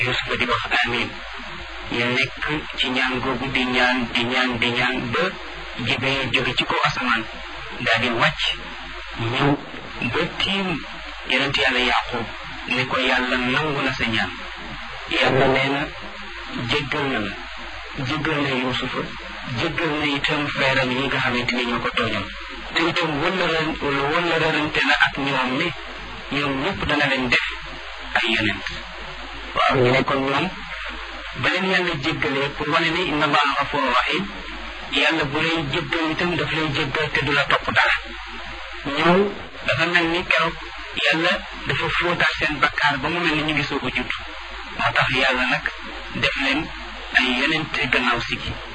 Yusufa di wax amin ñu nekk ci ñaan googu di ñaan di ñaan di ñaan ba Jibril jóge ci kaw asamaan daal di wàcc ñëw ba tiim yonent yàlla Yaqub ne ko yàlla nangu na sa ñaan yàlla nee na jéggal na la jéggal na Yusufa jéggal na itam frère am yi nga xamante ni ñoo ko tooñam te itam wëllëran wëllërante na ak ñoom ne ñoom ñëpp dana leen def ay yonent waaw ñu ne kon ñoom ba leen yàlla jéggalee pour wane ne inna allaha gafurun rahim yàlla bu lay jéggal itam daf lay jéggal te du la topp dara ñoom dafa mel ni keroog yàlla dafa fóotaat seen bakkaar ba mu mel ni ñu ngi soog a judd moo tax yàlla nag def leen ay yonent gannaaw si gi